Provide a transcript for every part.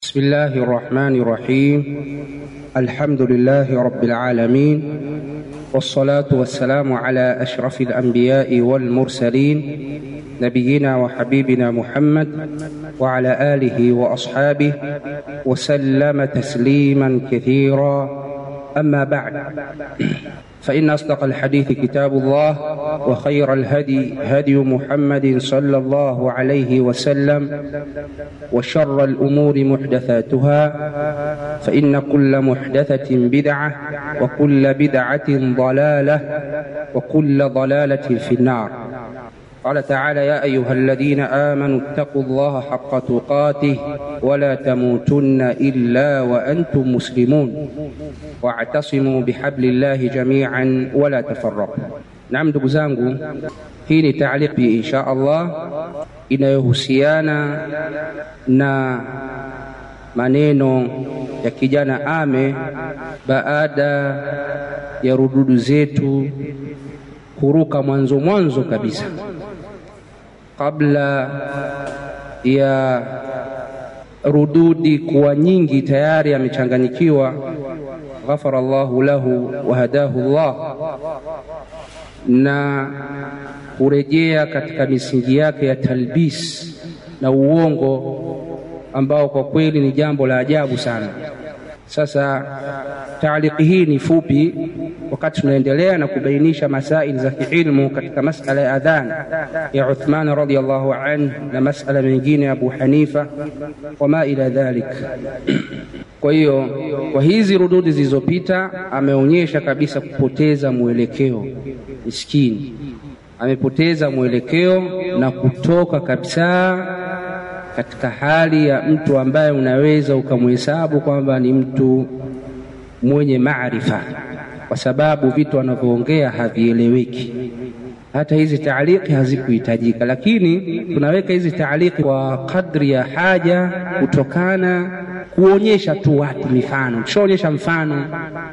بسم الله الرحمن الرحيم الحمد لله رب العالمين والصلاة والسلام على أشرف الأنبياء والمرسلين نبينا وحبيبنا محمد وعلى آله وأصحابه وسلم تسليما كثيرا أما بعد فإن أصدق الحديث كتاب الله وخير الهدي هدي محمد صلى الله عليه وسلم وشر الأمور محدثاتها فإن كل محدثة بدعة وكل بدعة ضلالة وكل ضلالة في النار قال تعالى يا أيها الذين آمنوا اتقوا الله حق تقاته ولا تموتن إلا وأنتم مسلمون واعتصموا بحبل الله جميعا ولا تفرقوا Naam, ndugu zangu, hii ni taaliki insha Allah inayohusiana na maneno ya kijana Ame baada ya rududu zetu kuruka mwanzo mwanzo kabisa kabla ya rududi kuwa nyingi tayari amechanganyikiwa. Ghafara Allahu lahu wa hadahu Allah, na kurejea katika misingi yake ya talbis na uongo ambao kwa kweli ni jambo la ajabu sana. Sasa taaliki hii ni fupi, wakati tunaendelea na kubainisha masaili za kiilmu katika masala ya adhan ya Uthman radhiyallahu anhu na masala mengine ya Abu Hanifa wama ila dhalik. Kwa hiyo kwa hizi rududi zilizopita, ameonyesha kabisa kupoteza mwelekeo. Miskini amepoteza mwelekeo na kutoka kabisa katika hali ya mtu ambaye unaweza ukamhesabu kwamba ni mtu mwenye maarifa, kwa sababu vitu anavyoongea havieleweki. Hata hizi taaliki hazikuhitajika, lakini tunaweka hizi taaliki kwa kadri ya haja, kutokana kuonyesha tu watu mifano. Tushaonyesha mfano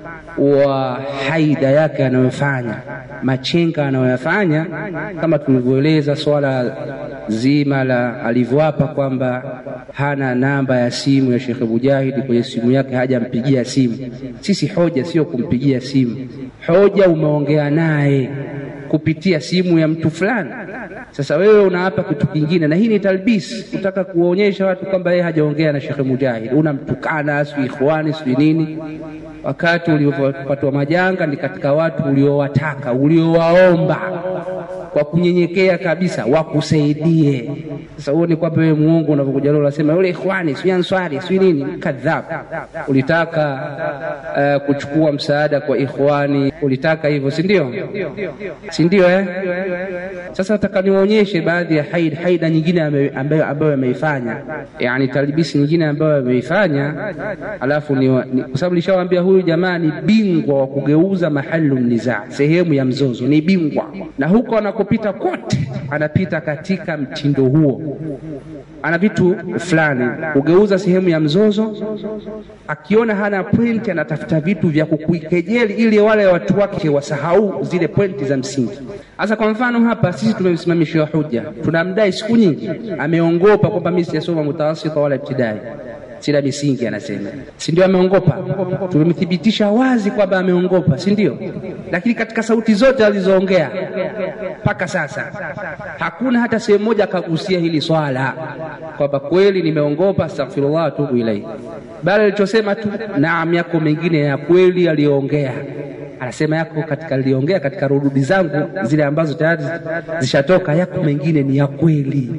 wa haida yake anayofanya, machenga anayoyafanya, kama tulivyoeleza swala zima la alivyoapa kwamba hana namba ya simu ya Sheikh Mujahidi kwenye simu yake, hajampigia simu. Sisi hoja sio kumpigia simu, hoja umeongea naye kupitia simu ya mtu fulani. Sasa wewe unaapa kitu kingine, na hii ni talbis, kutaka kuwaonyesha watu kwamba yeye hajaongea na Sheikh Mujahid. Unamtukana sijui ikhwani sijui nini, wakati uliopatwa majanga ni katika watu uliowataka uliowaomba kwa kunyenyekea kabisa wakusaidie. Sasa huo ni kwamba wewe muongo unavyokuja leo unasema yule ikhwani sijui answari sijui nini, kadhab. Ulitaka uh, kuchukua msaada kwa ikhwani, ulitaka hivyo, si ndio? Si ndio eh? Sasa nataka niwaonyeshe baadhi ya haid haida nyingine ambayo ambayo ameifanya, yani talbisi nyingine ambayo ameifanya, alafu ni, ni kwa sababu nishawaambia huyu jamaa ni bingwa wa kugeuza mahalu nizaa, sehemu ya mzozo, ni bingwa na huko anakopita kote anapita katika mtindo huo. Ana vitu fulani kugeuza sehemu ya mzozo, akiona hana pointi anatafuta vitu vya kukuikejeli ili wale watu wake wasahau zile pointi za msingi. Sasa kwa mfano hapa sisi tumemsimamishiwa huja, tunamdai siku nyingi, ameongopa kwamba mimi sijasoma mutawasita wala ibtidai sila misingi anasema, si ndio? Ameongopa, tumemthibitisha wazi kwamba ameongopa, si ndio? Lakini katika sauti zote alizoongea mpaka sasa hakuna hata sehemu moja akagusia hili swala kwamba kweli nimeongopa, astaghfirullah atubu ilaihi, bali alichosema tu naam, yako mengine ya kweli aliyoongea anasema yako katika aliongea katika rududi zangu zile ambazo tayari zishatoka, yako mengine ni ya kweli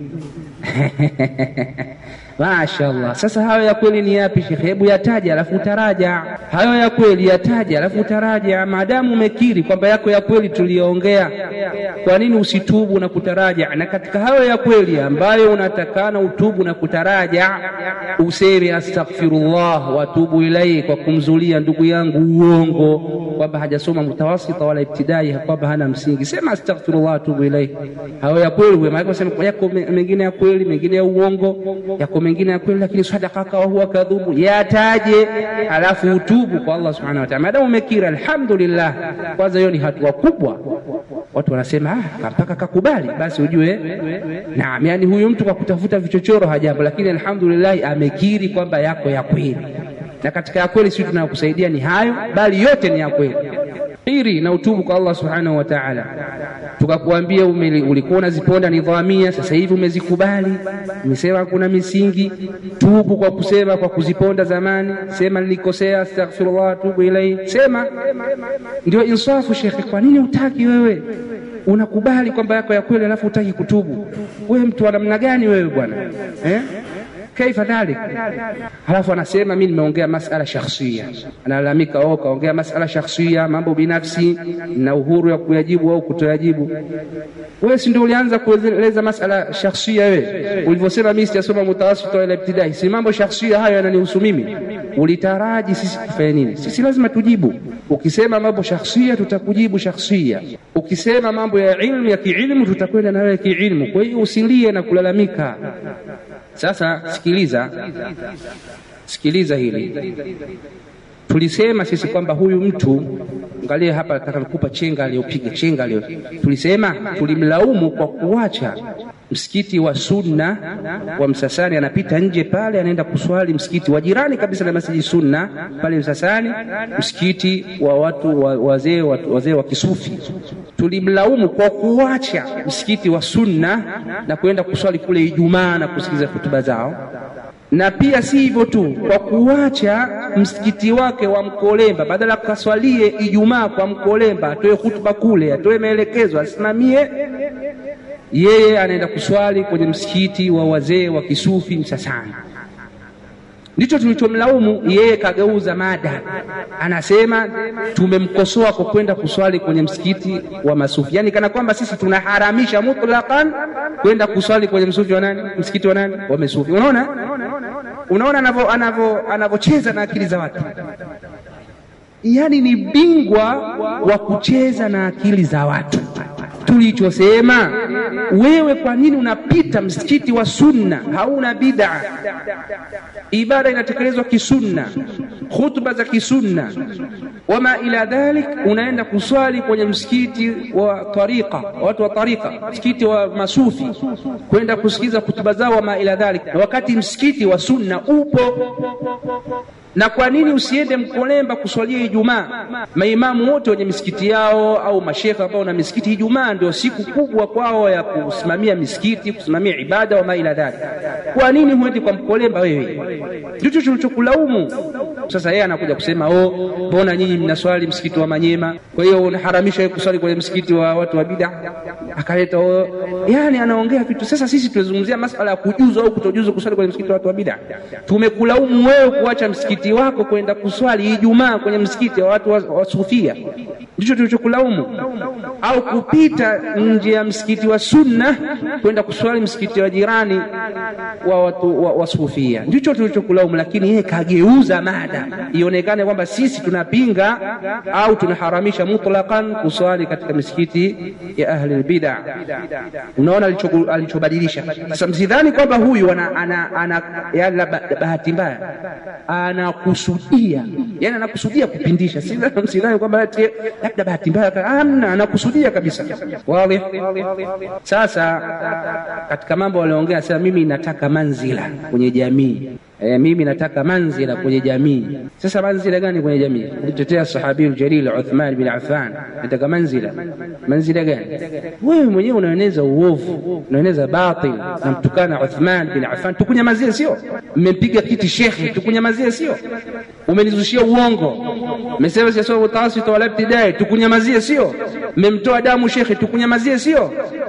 Mashaallah. Sasa hayo ya kweli ni yapi shekhe? Hebu yataja alafu utaraja. Hayo ya kweli yataja alafu utaraja. Maadamu umekiri kwamba yako ya kweli tuliyoongea, kwa nini usitubu na kutaraja? Na katika hayo ya kweli ambayo unatakana utubu na kutaraja, useme astaghfirullah watubu ilaihi, kwa kumzulia ndugu yangu uongo kwamba hajasoma mutawasita wala ibtidai, kwamba hana msingi, sema astaghfirullah atubu ilaihi. Hayo ya kweli, maana sema yako mengine ya kweli, mengine ya uongo, yako mengine ya kweli, lakini sadaka wa huwa kadhubu, yataje halafu utubu kwa Allah subhanahu wa ta'ala. Maadamu umekiri, alhamdulillah, kwanza hiyo ni hatua kubwa. Watu wanasema ah, mpaka kakubali, basi ujue naam, yani huyu mtu kwa kutafuta vichochoro hajambo, lakini alhamdulillah amekiri kwamba yako ya kweli na katika ya kweli sisi tunayokusaidia ni hayo, bali yote ni ya kweli. Kiri na utubu kwa Allah subhanahu wa ta'ala. Tukakuambia ulikuwa unaziponda nidhamia, sasa hivi umezikubali, umesema kuna misingi. Tubu kwa kusema kwa kuziponda zamani, sema nilikosea, astaghfirullah, tubu ilaihi, sema. Ndio insafu, shekhe. Kwa nini utaki wewe unakubali kwamba yako ya kweli alafu utaki kutubu? Wewe mtu wa namna gani wewe bwana eh? Kaifa dhalik? Halafu anasema mimi nimeongea masala shakhsia, analalamika oh, kaongea masala shakhsia, mambo binafsi na uhuru ya kuyajibu au kutoyajibu. Wewe si ndio ulianza kueleza masala shakhsia wewe ulivyosema mimi sijasoma mutawasit wala ibtidai, si mambo shakhsia hayo yananihusu mimi. Ulitaraji sisi tufanye nini? Sisi lazima tujibu. Ukisema mambo shakhsia, tutakujibu shakhsia. Ukisema mambo ya ilmu ya kiilmu, tutakwenda na wewe kiilmu. Kwa hiyo usilie na kulalamika. Sasa sikiliza, sikiliza hili. Tulisema sisi kwamba huyu mtu, angalia hapa, nataka nikupa chenga aliyopiga chenga aliyo. Tulisema tulimlaumu kwa kuacha msikiti wa sunna wa Msasani, anapita nje pale, anaenda kuswali msikiti wa jirani kabisa na masjidi sunna pale Msasani, msikiti wa watu wazee wazee wa kisufi. Tulimlaumu kwa kuacha msikiti wa sunna na kwenda kuswali kule Ijumaa na kusikiliza hutuba zao na pia si hivyo tu, kwa kuacha msikiti wake wa Mkolemba, badala kaswalie Ijumaa kwa Mkolemba, atoe hutuba kule, atoe maelekezo, asimamie yeye, anaenda kuswali kwenye msikiti wa wazee wa kisufi Msasani. Ndicho tulichomlaumu yeye, kageuza mada, anasema tumemkosoa kwa kwenda kuswali kwenye msikiti wa masufi, yaani kana kwamba sisi tunaharamisha mutlaqan kwenda kuswali kwenye msufi wa nani, msikiti wa nani, wa masufi. Unaona, unaona anavyo anavyo anavyocheza na akili za watu, yaani ni bingwa wa kucheza na akili za watu. Tulichosema wewe, kwa nini unapita msikiti wa sunna? Hauna bid'a, ibada inatekelezwa kisunna, khutba za kisunna, wama ila dhalik. Unaenda kuswali kwenye msikiti wa tariqa, watu wa tariqa, msikiti wa masufi, kwenda kusikiza khutba zao, wama ila dhalik, na wakati msikiti wa sunna upo na kwa nini usiende Mkolemba kuswalia Ijumaa? Maimamu wote wenye misikiti yao au mashekhe ambao na misikiti, Ijumaa ndio siku kubwa kwao ya kusimamia misikiti, kusimamia ibada wa maila dhalik. Kwa nini huendi kwa Mkolemba wewe? Ndicho tulichokulaumu. Sasa yeye anakuja kusema oh, mbona nyinyi mnaswali msikiti wa Manyema, kwa hiyo unaharamisha wewe kuswali kwenye msikiti wa watu wa bid'a? Akaleta oh, yani anaongea vitu. Sasa sisi tunazungumzia masala ya kujuzu au kutojuzu kuswali kwenye msikiti wa watu wa bid'a. Tumekulaumu wewe kuacha msikiti wako kwenda kuswali Ijumaa kwenye msikiti wa watu wa, wa Sufia, ndicho tulichokulaumu. Au kupita nje ya msikiti wa Sunna kwenda kuswali msikiti wa jirani wa watu wa, wa Sufia, ndicho tulichokulaumu. Lakini yeye kageuza mada ionekane kwamba sisi tunapinga au tunaharamisha mutlaqan kuswali katika misikiti ya ahli albid'a. Unaona alichobadilisha sasa. Msidhani kwamba huyu ana, ana, ana, ana bahati mbaya ana kusudia yani, anakusudia kupindisha. Sidhani kwamba labda bahati mbaya, amna, anakusudia kabisa. Wazi. Sasa katika mambo walioongea, sasa mimi nataka manzila kwenye jamii E, mimi nataka manzila kwenye jamii. Sasa manzila gani kwenye jamii? Kutetea sahabiul jalil Uthman bin Affan, nataka manzila. Manzila gani? Wewe mwenyewe unaeneza uovu, unaeneza batil, namtukana Uthman bin Affan, tukunyamazie sio? Mmempiga kiti shekhe, tukunyamazie sio? Umenizushia uongo, mmesema siyasoma mutawasit wala ibtidai, tukunyamazie sio? Mmemtoa damu shekhe, tukunyamazie sio?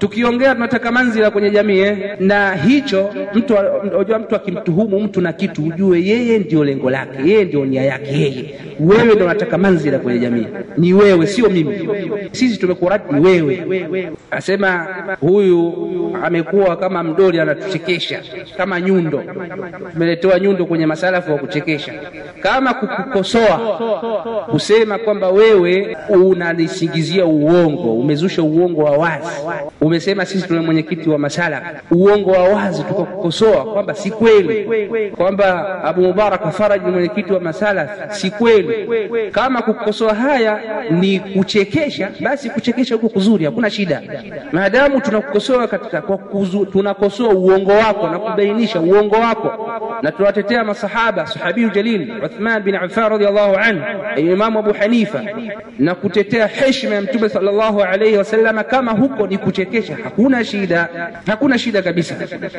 tukiongea tunataka manzila kwenye jamii eh? na hicho mtu unajua mtu akimtuhumu mtu na kitu ujue yeye ndio lengo lake yeye ndio nia yake yeye wewe ndio unataka manzila kwenye jamii ni wewe sio mimi sisi tumekuradi ni wewe asema huyu amekuwa kama mdoli anatuchekesha kama nyundo tumeletewa nyundo kwenye masalafu wa kuchekesha kama kukukosoa kusema kwamba wewe unanisingizia uongo umezusha uongo wa wazi umesema sisi tuna mwenyekiti wa masala uongo wa wazi tukakukosoa kwamba si kweli kwamba abu mubaraka faraji ni mwenyekiti wa masala si kweli kama kukosoa haya ni kuchekesha basi kuchekesha huko kuzuri hakuna shida maadamu tunakukosoa katika kwa kuzu, tunakosoa uongo wako na kubainisha uongo wako na tunawatetea masahaba sahabiyu jalil uthman bin affan radiallahu anhu imamu abu hanifa na kutetea heshima ya mtume sallallahu alaihi wasallam kama huko ni kuchekesha hakuna shida hakuna shida kabisa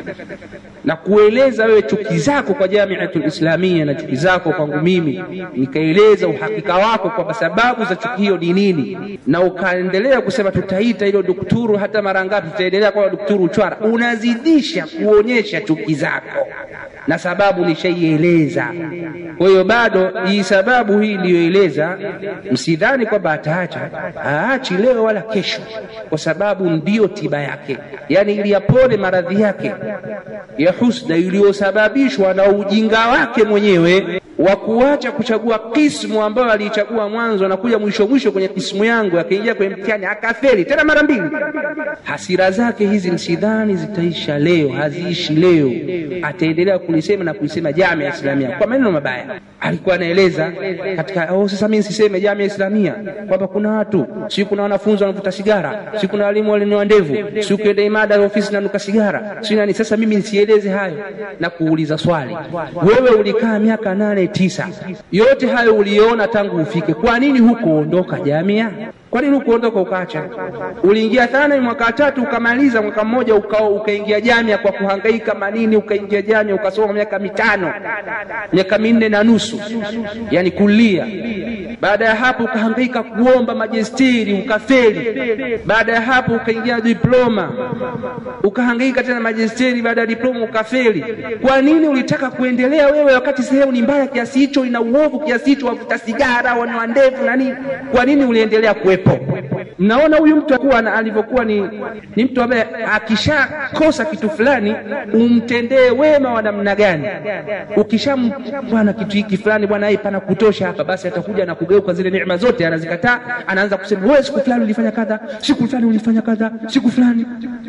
na kueleza wewe chuki zako kwa jamiatul islamia na chuki zako kwangu mimi nikaeleza uhakika wako kwamba sababu za chuki hiyo ni nini na ukaendelea kusema tutaita hilo dukturu hata mara ngapi tutaendelea kwa dukturu uchwara unazidisha kuonyesha chuki zako na sababu nishaieleza kwa hiyo bado hii sababu hii iliyoeleza msidhani kwamba ataacha aachi leo wala kesho kwa sababu ndiyo tiba yake yaani ili yapone maradhi yake ya husda iliyosababishwa na ujinga wake mwenyewe wa kuacha kuchagua kismu ambayo aliichagua mwanzo na kuja mwisho mwisho kwenye kismu yangu akaingia kwenye mtihani akafeli tena mara mbili hasira zake hizi msidhani zitaisha leo haziishi leo ataendelea kulisema na kulisema jamia islamia kwa maneno mabaya alikuwa anaeleza katika oh, sasa mimi siseme jamia islamia kwamba kuna watu si kuna wanafunzi wanavuta sigara si kuna walimu walinyoa ndevu si ukienda imada ya ofisi nanuka sigara si nani sasa mimi nisieleze hayo na kuuliza swali wewe ulikaa miaka nane tisa yote hayo uliona tangu ufike kwa nini hukuondoka jamia kwa nini hukuondoka ukaacha uliingia thana mwaka tatu ukamaliza mwaka mmoja uka, ukaingia jamia kwa kuhangaika manini ukaingia jamia ukasoma miaka mitano miaka minne na nusu yani kulia baada ya hapo ukahangaika kuomba majestiri ukafeli baada ya hapo ukaingia diploma ukahangaika tena majesteri baada ya diploma ukafeli kwa nini ulitaka kuendelea wewe wakati sehemu ni mbaya kiasi hicho ina uovu kiasi hicho wavuta sigara wanoa ndevu na nini kwa nini uliendelea kuwepo mnaona huyu mtu akuwa alivyokuwa ni, ni mtu ambaye akishakosa kitu fulani umtendee wema wa namna gani ukisham bwana kitu hiki fulani bwana hii pana kutosha hapa basi atakuja na kugeuka zile neema zote anazikataa anaanza kusema wewe siku fulani ulifanya kadha siku fulani ulifanya kadha siku fulani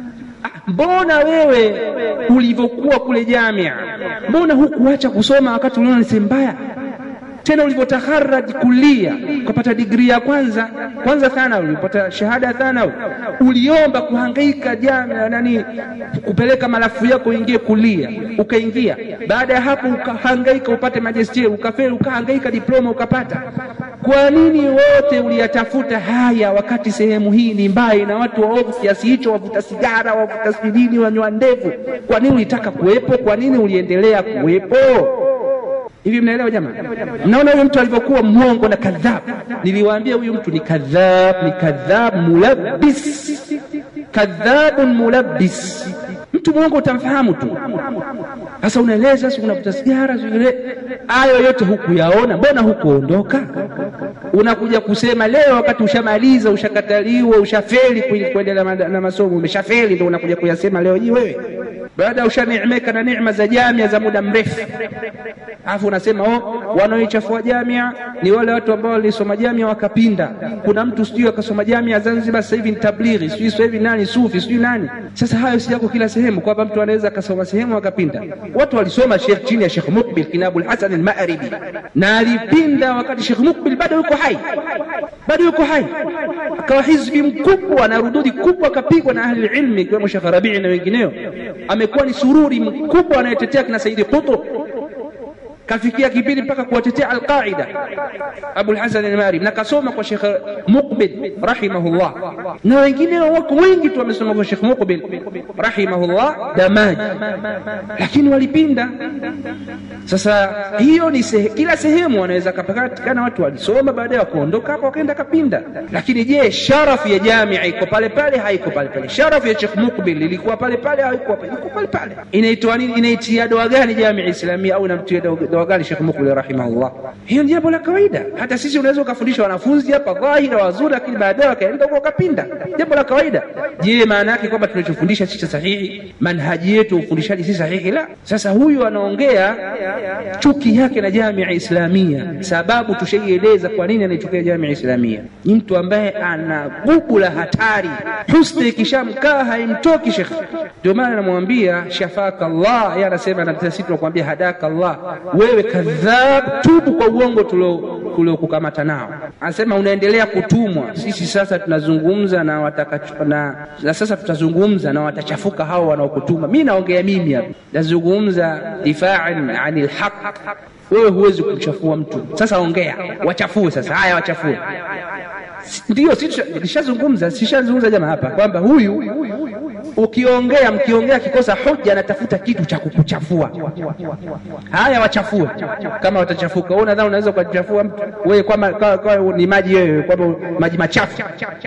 mbona wewe ulivyokuwa kule jamia mbona hukuacha kusoma wakati uliona ni sehemu mbaya tena ulivyotaharaj kulia ukapata digrii ya kwanza kwanza thanawi ulipata shahada ya thanawi uliomba kuhangaika jamia nani kupeleka malafu yako uingie kulia ukaingia baada ya hapo ukahangaika upate majesteri ukafeli ukahangaika diploma ukapata kwa nini wote uliyatafuta haya wakati sehemu hii ni mbaya na watu waovu kiasi hicho wavuta sigara wavuta sidini wanywa ndevu kwa nini ulitaka kuwepo kwa nini uliendelea kuwepo hivi mnaelewa jamaa mnaona huyu mtu alivyokuwa mwongo na kadhab niliwaambia huyu mtu ni kadhab ni kadhab mulabbis kadhabun mulabbis mtu mwongo utamfahamu tu sasa unaeleza si unavuta sigara ile hayo yote hukuyaona mbona hukuondoka unakuja kusema leo wakati ushamaliza ushakataliwa ushafeli kuendelea na masomo umeshafeli ndo unakuja kuyasema leo hii wewe baada ya ushaneemeka na neema za jamia za muda mrefu alafu unasema oh, wanaoichafua jamia ni wale watu ambao walisoma jamia wakapinda kuna mtu sijui akasoma jamia zanzibar sasa hivi ni tablighi sijui sasa hivi nani sufi sijui nani sasa hayo si yako kila sehemu kwamba mtu anaweza akasoma sehemu akapinda watu walisoma shekh chini ya shekh mukbil kinabu lhasan almaribi na alipinda wakati shekh mukbil bado yuko hai bado yuko hai akawa hizbi mkubwa na rududi kubwa akapigwa na ahli ilmi ikiwemo shekh rabii na wengineo amekuwa ni sururi mkubwa anayetetea kina saidi qutb kafikia kipindi mpaka kuwatetea Alqaida Abul Hasan al-Marib, na kasoma kwa Sheikh Muqbil rahimahullah, na wengine wako wengi tu wamesoma kwa Sheikh Muqbil rahimahullah Damaji, lakini walipinda. Sasa hiyo ni sehe, kila sehemu wanaweza kapatikana watu walisoma baadaye wakaondoka hapo wakaenda kapinda. Lakini je, sharafu ya jamia iko pale pale? Haiko pale pale. Sharafu ya Sheikh Muqbil ilikuwa pale pale? Haikuwa pale, iko pale pale. Inaitwa nini? Inaitia doa gani jamia Islamia au inamtia doa gani Sheikh Muqbil rahimahullah? Hiyo ni jambo la kawaida. Hata sisi unaweza ukafundisha wanafunzi hapa dhahira wazuri, lakini baadaye wakaenda huko wakapinda, jambo la kawaida. Je, maana yake kwamba tunachofundisha sisi sahihi? Manhaji yetu ufundishaji si sahihi? La. Sasa huyu anaongea chuki yake na jamia Islamia, sababu tushaieleza kwa nini anaichukia jamia Islamia. Ni mtu ambaye ana gubu la hatari, husda ikishamkaa haimtoki shekh. Ndio maana namwambia shafaka Allah, yeye anasema na sisi tunakwambia hadaka Allah, wewe kadhab, tubu kwa uongo tuliokukamata nao. Anasema unaendelea kutumwa. Sisi sasa tunazungumza na wataka na, na sasa tutazungumza na watachafuka hao wanaokutuma. Mimi naongea mimi hapa, nazungumza difaan anil haq wewe huwezi kumchafua mtu. Sasa ongea, wachafue sasa. Haya, wachafue. Ndio nishazungumza, sishazungumza jamaa hapa kwamba huyu ukiongea, mkiongea kikosa hoja, anatafuta kitu cha kukuchafua. Haya, wachafue kama watachafuka. Wewe unadhani unaweza ukachafua mtu wewe kwamba kwa ni maji wewe kwamba maji machafu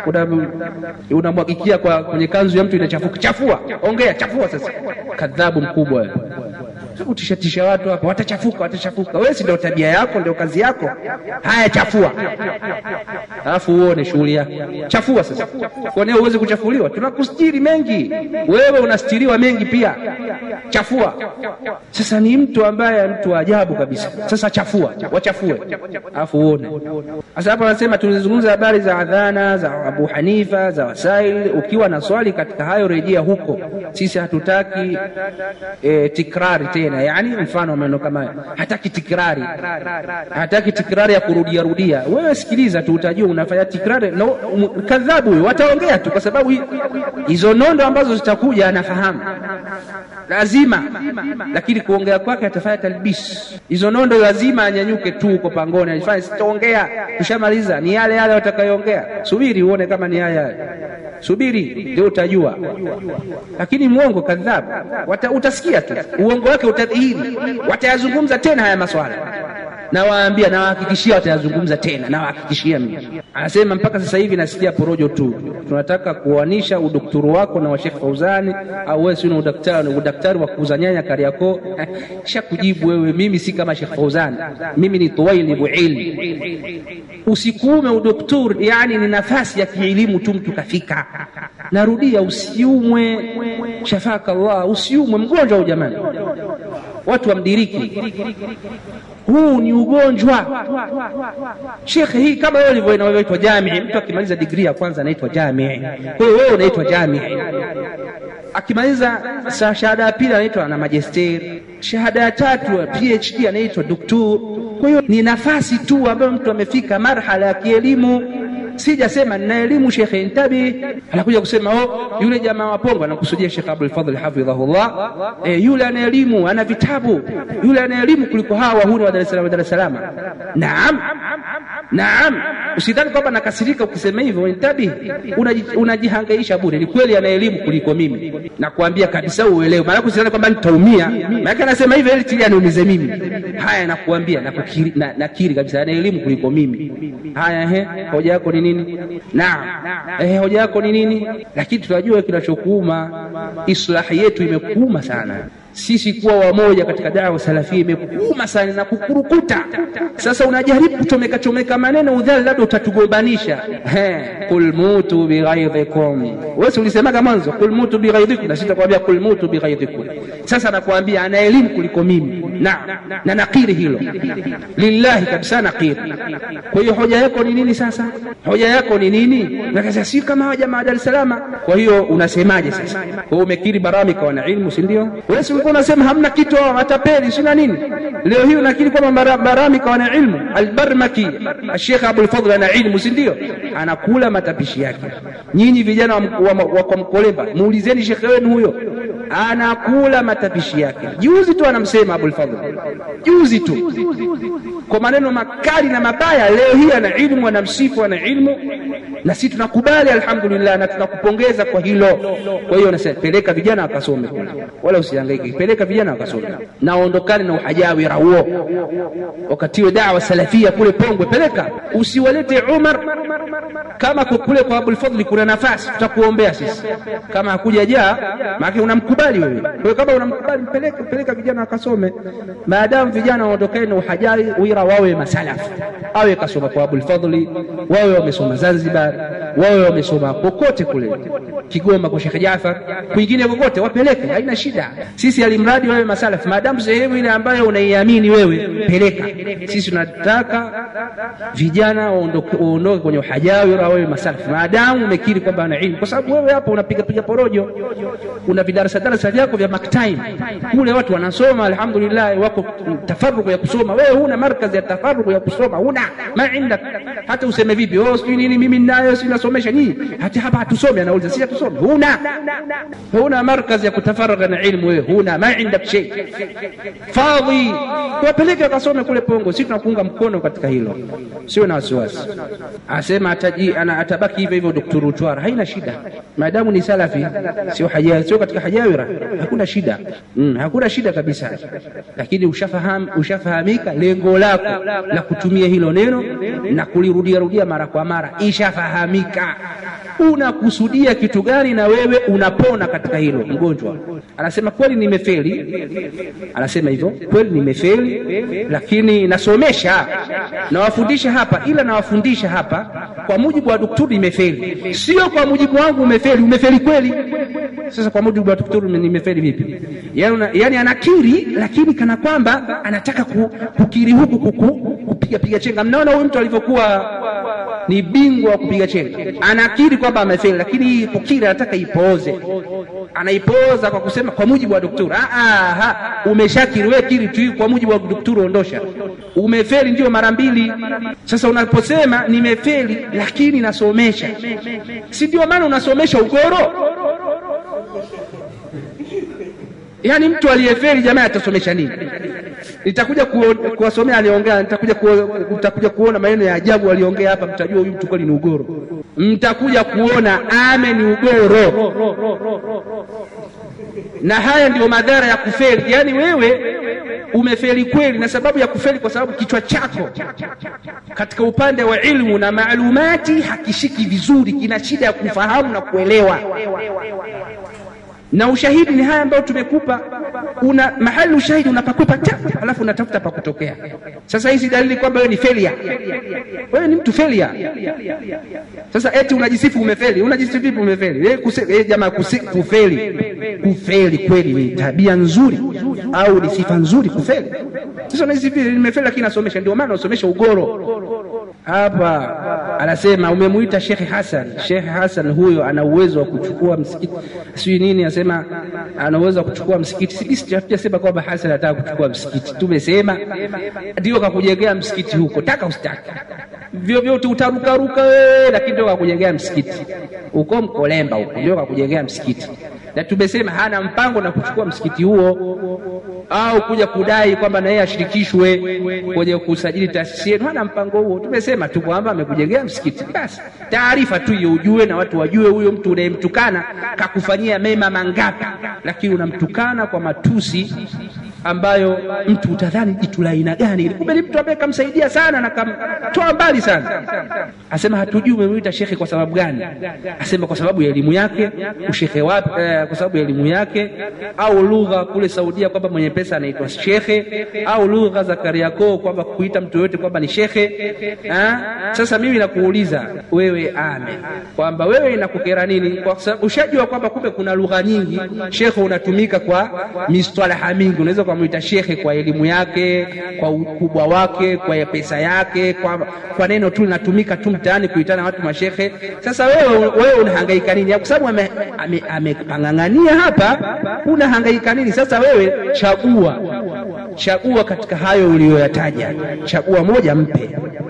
unamwagikia kwa kwenye kanzu ya mtu inachafuka? Chafua, ongea, chafua. Sasa kadhabu mkubwa wewe kutishatisha watu hapa, watachafuka, watachafuka. Wewe si ndio tabia yako, ndio kazi yako? Haya, chafua, alafu uone shughuli yako. Chafua sasa, kwani huwezi kuchafuliwa? Tunakustiri mengi, wewe unastiriwa mengi pia. Chafua sasa. Ni mtu ambaye mtu wa ajabu kabisa. Sasa chafua, wachafue, alafu uone. Sasa hapa anasema tulizungumza habari za adhana za Abu Hanifa za Wasail. Ukiwa na swali katika hayo, rejea huko. Sisi hatutaki e, tikrari tena yani, mfano maneno kama hataki tikrari, hataki tikrari ya kurudia rudia. Wewe sikiliza tu, utajua unafanya tikrari no, kadhabu huyo, wataongea tu, kwa sababu hizo nondo ambazo zitakuja anafahamu lazima, lakini kuongea kwake atafanya talbis. Hizo nondo lazima anyanyuke tu uko pangoni, alifanya sitaongea, tushamaliza. Ni yale yale watakayoongea, subiri uone kama ni haya, subiri ndio utajua. Lakini mwongo kadhabu, utasikia tu uongo wake utadhihiri, watayazungumza tena haya maswala nawaambia, nawahakikishia watayazungumza tena, nawahakikishia mimi. Anasema mpaka sasa hivi nasikia porojo tu, tunataka kuanisha udaktari wako na wa Sheikh Fauzani, au wewe sio udaktari, udaktari wa kuuza nyanya Kariakoo. Sha kujibu wewe, mimi si kama Sheikh Fauzani, mimi ni tuwailibu ilmi. Usikuume udaktari, yani ni nafasi ya kielimu tu, mtu kafika. Narudia, usiumwe, shafaka Allah, usiumwe mgonjwa huyu jamani, watu wamdiriki huu ni ugonjwa shekhe. Hii kama wewe ulivyo inaitwa jamii, mtu akimaliza digrii ya kwanza anaitwa jamii. Kwa hiyo wewe unaitwa jamii, akimaliza shahada ya pili anaitwa na majesteri, shahada ya tatu PhD anaitwa doktor. Kwa hiyo ni nafasi tu ambayo mtu amefika marhala ya kielimu. Sijasema nina elimu shekhe, ntabi. Anakuja kusema oh, yule jamaa wa Pongo anakusudia Shekhe Abdul Fadhl hafidhahullah. E, yule ana elimu, ana vitabu, yule ana elimu kuliko hawa wahuni wa Dar es Salaam, Dar es Salaam. Naam, naam, usidhani kwamba nakasirika ukisema hivyo, ntabi, unajihangaisha bure. Ni kweli ana elimu kuliko mimi, nakwambia kabisa, uelewe. Maana usidhani kwamba nitaumia, maana anasema hivyo ili tili aniumize mimi. Haya, nakuambia, nakiri, nakiri kabisa ana elimu kuliko mimi. Haya, ehe, hoja yako ni nini? Naam, eh, hoja yako ni nini? Lakini tunajua kinachokuuma, islahi yetu imekuuma sana sisi kuwa wamoja katika dawa salafia imekuuma sana na kukurukuta. Sasa unajaribu kuchomeka chomeka maneno udhali, labda utatugombanisha. Qul mutu bighaidhikum, wewe ulisemaga mwanzo qul mutu bighaidhikum, na sisi tukwambia qul mutu bighaidhikum. Sasa nakwambia ana elimu kuliko mimi na na nakiri hilo lillahi kabisa, nakiri. Kwa hiyo hoja yako ni nini? Sasa hoja yako ni nini? Nakasema si kama hawa jamaa Dar es Salaam. Kwa hiyo unasemaje sasa? Kwa hiyo umekiri baramika wana ilmu, si ndio? Wewe ulikuwa unasema hamna kitu hao matapeli sina nini. Leo hii unakiri kwamba baramika wana ilmu. Albarmaki Sheikh Abdul Fadhl ana ilmu, si ndio? Anakula matapishi yake. Nyinyi vijana wa kwa Mkolemba, muulizeni shekhe wenu huyo anakula matapishi yake. Juzi tu anamsema Abul Fadhl, juzi tu kwa maneno makali na mabaya. Leo hii ana ilmu, anamsifu, ana ilmu, na sisi tunakubali alhamdulillah, na tunakupongeza kwa hilo. Kwa hiyo nasema peleka vijana wakasome kule, wala usihangaike, peleka vijana wakasome, na ondokane na uhajawira huo, wakatiwe dawa salafia kule Pongwe, peleka, usiwalete Umar kama kule kwa Abul Fadhli kuna nafasi, tutakuombea sisi. Kama hakuja jaa, maana unamkubali wewe. Kwa hiyo kama unamkubali, mpeleke peleka vijana wakasome, maadamu vijana waondokane na uhajari wira, wawe masalafu, awe kasoma kwa Abul Fadhli, wawe wamesoma Zanzibar, wawe wamesoma kokote kule Kigoma kwa Sheikh Jafar, kwingine kokote, wapeleke, haina shida. Sisi alimradi wawe masalafu, maadamu sehemu ile ambayo unaiamini wewe, peleka. Sisi tunataka vijana waondoke kwenye uhajawira wawe masalafu, maadamu umekiri kwamba ana ilmu, kwa sababu wewe hapo unapiga piga porojo, una vidarasa darasa vyako vya maktime kule, watu wanasoma alhamdulillah, wako tafaruku ya kusoma, wewe huna markazi ya tafaruku ya kusoma, huna ma indak. Hata useme vipi, oh sijui nini, mimi ninayo, si nasomesha nini, hata hapa hatusome, anauliza si hatusome, huna huna markazi ya kutafaraka na ilmu, wewe huna ma indak shay fadhi, wapeleke wakasome kule Pongo, sisi tunakuunga mkono katika hilo, sio na wasiwasi. Asema ataji ana atabaki hivyo hivyo, Dr. Utwara, haina shida maadamu ni salafi, sio haja sio katika hajawira, hakuna shida mm, hakuna shida kabisa. Lakini ushafaham ushafahamika lengo lako la kutumia hilo neno na kulirudia rudia mara kwa mara, ishafahamika unakusudia kitu gani, na wewe unapona katika hilo. Mgonjwa anasema kweli, nimefeli, anasema hivyo, kweli nimefeli, lakini nasomesha, nawafundisha hapa, ila nawafundisha hapa kwa mujibu wa daktari, nimefeli, sio kwa mujibu wangu umefeli. Umefeli kweli? Sasa kwa mujibu wa daktari nimefeli vipi? Yani, yani anakiri, lakini kana kwamba anataka kukiri huku kuku, kupiga piga chenga. Mnaona huyu mtu alivyokuwa ni bingwa wa kupiga chenga, anakiri kwamba amefeli, lakini kukiri anataka ipooze, anaipoza kwa kusema kwa mujibu wa daktari. Ah, umeshakiri wewe, kiri tu kwa mujibu wa daktari, ondosha. Umefeli ndio mara mbili. Sasa unaposema nimefeli, lakini nasomesha, si ndio maana unasomesha ugoro? Yaani mtu aliyefeli jamaa atasomesha nini? Nitakuja kuwasomea aliongea, nitakuja mtakuja kuona maneno ya ajabu aliongea hapa, mtajua huyu mtu kweli ni ugoro. Mtakuja kuona ame ni ugoro, na haya ndio madhara ya kufeli. Yaani wewe umefeli kweli, na sababu ya kufeli kwa sababu kichwa chako katika upande wa ilmu na maalumati hakishiki vizuri, kina shida ya kufahamu na kuelewa na ushahidi ni haya ambayo tumekupa. Una mahali ushahidi unapakwepa ta, alafu unatafuta pa kutokea. Sasa hizi dalili kwamba wewe ni failure, wewe ni mtu failure. Sasa eti unajisifu umefeli, unajisifu vipi umefeli? Wewe kuse, jamaa kufeli, kufeli kweli ni tabia nzuri au ni sifa nzuri kufeli? Sasa unajisifu nimefeli, lakini nasomesha. Ndio maana unasomesha ugoro hapa anasema umemuita Shekhe Hasan. Shekhe Hasan huyo ana uwezo wa kuchukua msikiti, sijui nini, anasema ana uwezo wa kuchukua msikiti. Sijasema kwamba Hasan anataka kuchukua msikiti, tumesema ndio kakujengea msikiti huko, taka usitaki, vyovyote utarukaruka wewe, lakini ndio kakujengea msikiti huko Mkolemba huko, ndio kakujengea msikiti, na tumesema hana mpango na kuchukua msikiti huo au kuja kudai kwamba na yeye ashirikishwe kwenye kusajili taasisi yenu. Hana mpango huo. Tumesema tu kwamba amekujengea msikiti, basi taarifa tu hiyo ujue, na watu wajue huyo mtu unayemtukana kakufanyia mema mangapi, lakini unamtukana kwa matusi ambayo mtu utadhani jitu la aina gani, kumbe ni mtu ambaye kamsaidia sana na kamtoa mbali sana. Asema hatujui umemwita shekhe kwa sababu gani? Asema kwa sababu ya elimu yake. Ushekhe wapi? Eh, kwa sababu ya elimu yake, au lugha kule Saudia kwamba mwenye pesa anaitwa shekhe, au lugha za Kariakoo kwamba kuita mtu yoyote kwamba ni shekhe. Ha? Sasa mimi nakuuliza wewe, ame kwamba wewe inakukera nini? Kwa sababu ushajua kwamba kumbe kuna lugha nyingi, shekhe unatumika kwa mistalaha mingi, unaweza kumwita shekhe kwa elimu yake, kwa ukubwa wake, kwa pesa yake, kwa, kwa neno tu linatumika tu mtaani kuitana watu mashekhe. Sasa wewe wewe unahangaika nini? Kwa sababu amepang'ang'ania ame, hapa, unahangaika nini? Sasa wewe chagua, chagua katika hayo uliyoyataja, chagua moja mpe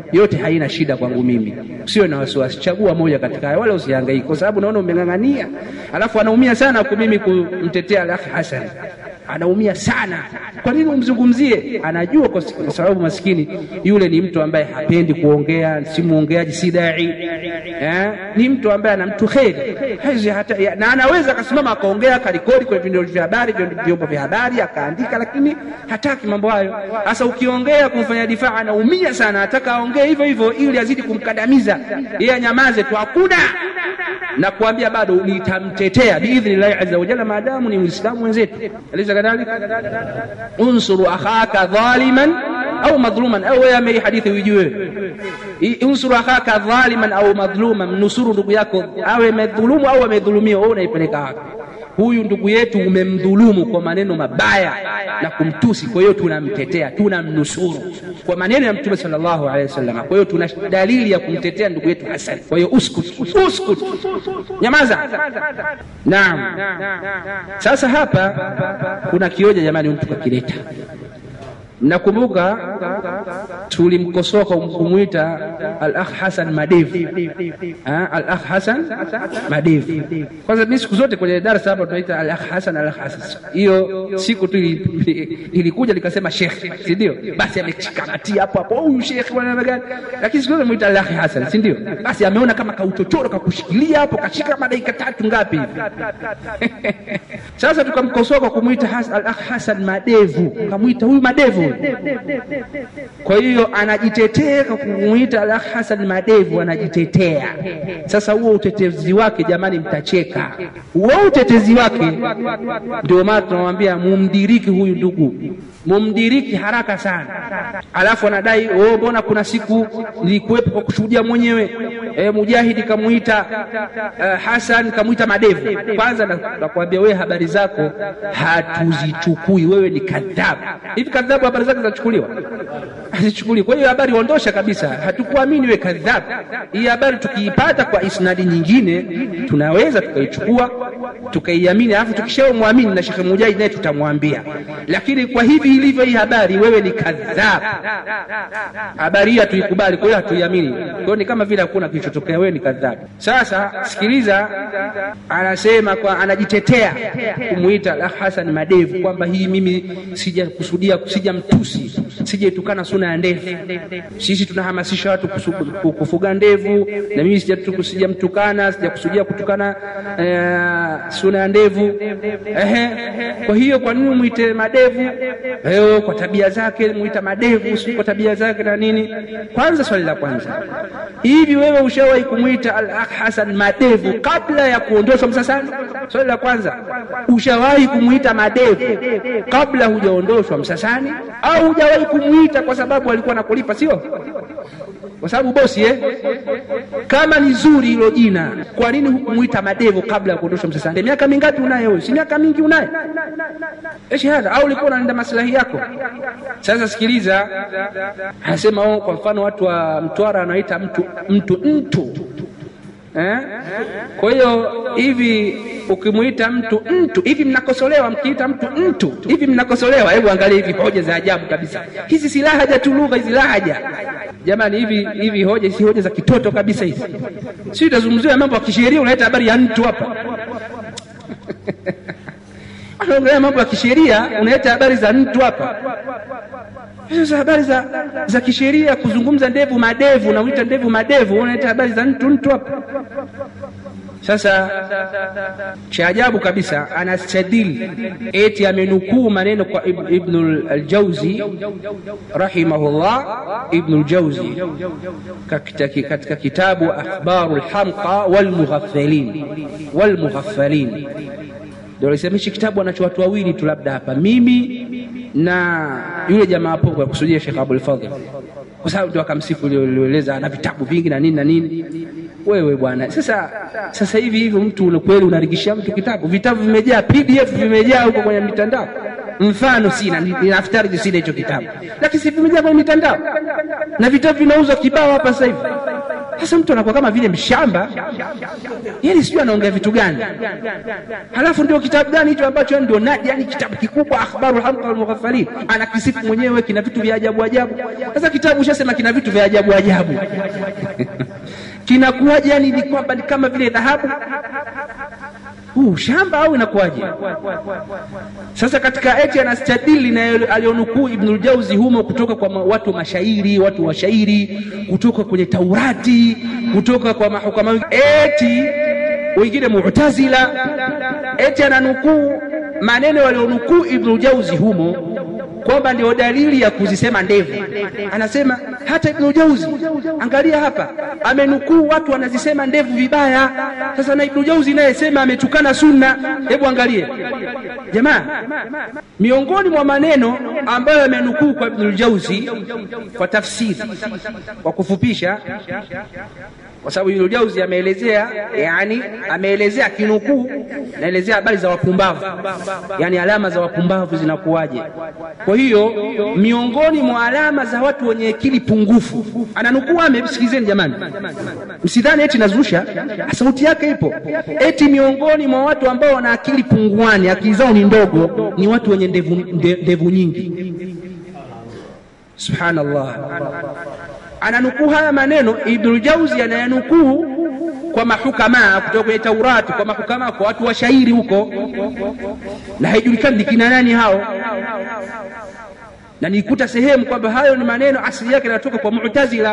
yote haina shida kwangu mimi, usiwe na wasiwasi, chagua moja katika hayo, wala usihangaike, kwa sababu naona umeng'ang'ania. Alafu anaumia sana kwa mimi kumtetea Al-Akhi Hasan, anaumia sana. Kwa nini umzungumzie? Anajua kwa kwa sababu maskini yule ni mtu ambaye hapendi kuongea, si muongeaji, si dai eh, ni mtu ambaye ana mtu kheri Haizi hata ya, na anaweza akasimama akaongea akarekodi kwenye vyombo vya habari vyombo vya habari akaandika, lakini hataki mambo hayo. Sasa ukiongea kumfanya difaa, anaumia sana, ataka aongee hivyo hivyo ili azidi kumkandamiza yeye, anyamaze tu, hakuna na kuambia bado nitamtetea biidhnillahi azza wa jalla, maadamu ni Muislamu mwenzetu. Alisa kadhalika, unsuru akhaka dhaliman au madhluman, au wewe ame hadithi uijue, unsuru akhaka dhaliman au madhluman, mnusuru ndugu yako awe amedhulumu au amedhulumiwa, wewe unaipeleka wapi? Huyu ndugu yetu umemdhulumu kwa maneno mabaya na kumtusi, kwa hiyo tunamtetea, tunamnusuru kwa maneno ya Mtume sallallahu alaihi wasallam. Kwa hiyo tuna dalili ya kumtetea ndugu yetu Hasan. Kwa hiyo uskut, uskut, nyamaza. Naam. Sasa hapa kuna kioja jamani, mtu kakileta Mnakumbuka tulimkosoa kwa kumwita al-akh Hasan Madevu, al-akh Hasan Madevu. Kwanza mimi siku zote kwenye darasa hapa tunaita al-akh Hasan, al-akh Hasan. Hiyo siku tu ilikuja likasema shekhe, si ndio? Basi amechikamatia hapo hapo, huyu shekhe bwana gani, lakini siku zote mwita al-akh Hasan, si ndio? Basi ameona kama kauchochoro kakushikilia hapo, kashika kama dakika tatu ngapi hivi sasa tukamkosoa kwa kumwita al-akh Hasan Madevu, kamwita huyu Madevu kwa hiyo anajitetea kwa kumwita Al Hasan Madevu, anajitetea. Sasa huo utetezi wake jamani, mtacheka. Huo utetezi wake ndio maana tunamwambia mumdiriki huyu ndugu, mumdiriki haraka sana. Alafu anadai oh, mbona kuna siku nilikuwepo kwa kushuhudia mwenyewe e, Mujahidi kamuita uh, Hasan kamuita Madevu. Kwanza nakwambia wewe, habari zako hatuzichukui, wewe ni kadhabu. Hivi kadhabu habari zake zinachukuliwa? Hazichukuliwi. Kwa hiyo habari ondosha kabisa, hatukuamini wewe kadhabu. Hii habari tukiipata kwa isnadi nyingine tunaweza tukaichukua tukaiamini, alafu tukishamwamini na Sheikh Mujahid naye tutamwambia, lakini kwa hivi ilivyo hii habari, wewe ni kadhabu, habari hii hatuikubali, kwa hiyo hatuiamini. Kwa hiyo ni kama vile hakuna kilichotokea, wewe ni kadhabu. Sasa sikiliza, anasema kwa anajitetea kumwita Al Hasan Madevu kwamba hii mimi sijakusudia, sijamtusi, sijaitukana suna ya ndevu. Sisi tunahamasisha watu kufuga ndevu, na mimi sijamtukana, sijakusudia kutukana eh, suna ya ndevu. Ehe, kwa hiyo kwa nini mwite Madevu? Leo kwa tabia zake mwita Madevu, si kwa tabia zake na nini? Kwanza swali la kwanza, hivi wewe ushawahi kumwita Al-Akh Hasan Madevu kabla ya kuondoshwa Msasani? Swali la kwanza, ushawahi kumwita Madevu kabla hujaondoshwa Msasani, au hujawahi kumwita kwa sababu alikuwa anakulipa? Sio kwa sababu bosi eh? Kama ni zuri hilo jina, kwa nini hukumwita Madevu kabla ya kuondoshwa Msasani? Miaka mingapi unayo wewe? Si miaka mingi unayo shahada, au ulikuwa unalinda maslahi yako? Sasa sikiliza, anasema oh, kwa mfano watu wa Mtwara wanaita mtu mtu mtu eh? Kwa hiyo hivi ukimwita mtu mtu hivi mnakosolewa, mkiita mtu mtu hivi mnakosolewa. Hebu angalia hivi hoja za ajabu kabisa hizi, si lahaja tu, lugha hizi lahaja jamani, hivi hivi hoja si hoja za kitoto kabisa hizi. Si utazungumzia mambo ya kisheria, unaleta habari ya mtu hapa anaongelea mambo ya kisheria, unaleta habari za mtu hapa. Hizo habari za, za kisheria, kuzungumza ndevu madevu, unaita ndevu madevu, unaleta habari za mtu mtu hapa. Sasa cha ajabu kabisa, anastadili eti amenukuu maneno kwa Ibn al-Jauzi rahimahullah. Ibn al-Jauzi katika kitabu Akhbaru al-Hamqa wal-Mughaffalin wal-Mughaffalin ndio alisema hichi kitabu anacho watu wawili tu, labda hapa mimi na yule jamaa hapo, kwa kusudia Sheikh Abdul Fadhil, kwa sababu ndio akamsifu alieleza ana vitabu vingi na nini na nini. Wewe bwana, sasa sasa hivi hivyo mtu kweli unarigishia mtu kitabu? Vitabu vimejaa, PDF vimejaa huko kwenye mitandao. Mfano sina ninaftari, sina hicho kitabu, lakini si vimejaa kwenye mitandao na vitabu vinauzwa kibao hapa sasa hivi Sasa mtu anakuwa kama vile mshamba, yani sijui anaongea vitu gani. Halafu ndio kitabu gani hicho ambacho ndio nadi, yani kitabu kikubwa, akhbaru hamqa walmughafalin, anakisifu mwenyewe, kina vitu vya ajabu ajabu. Sasa kitabu ushasema kina vitu vya ajabu ajabu kinakuwaje? Yani ni kwamba ni kama vile dhahabu huu shamba au inakuwaje? Sasa katika eti anastadili na alionukuu Ibnul Jauzi humo kutoka kwa watu mashairi, watu washairi, kutoka kwenye Taurati, kutoka kwa mahukama eti wengine Mu'tazila, eti ananukuu maneno walionukuu Ibnul Jauzi humo kwamba ndio dalili ya kuzisema ndevu. Anasema hata Ibn Jauzi, angalia hapa, amenukuu watu wanazisema ndevu vibaya. Sasa na Ibn Jauzi naye sema ametukana sunna. Hebu angalie jamaa, miongoni mwa maneno ambayo amenukuu kwa Ibn Jauzi kwa tafsiri, kwa kufupisha kwa sababu Ibn Jauzi ameelezea, yani ameelezea kinukuu, naelezea habari za wapumbavu, yani alama za wapumbavu zinakuwaje. Kwa hiyo miongoni mwa alama za watu wenye akili pungufu, ananukuu ame, sikilizeni jamani, msidhani eti nazusha, sauti yake ipo, eti miongoni mwa watu ambao wana akili punguani, akili zao ni ndogo, ni watu wenye ndevu, ndevu nyingi. Subhanallah ananukuu haya maneno Ibnul Jauzi anayanukuu kwa mahukama kutoka kwenye Taurati, kwa mahukama, kwa watu wa shairi huko, na haijulikani ni kina nani hao, na nikuta sehemu kwamba hayo ni maneno asili yake yanatoka kwa Mu'tazila.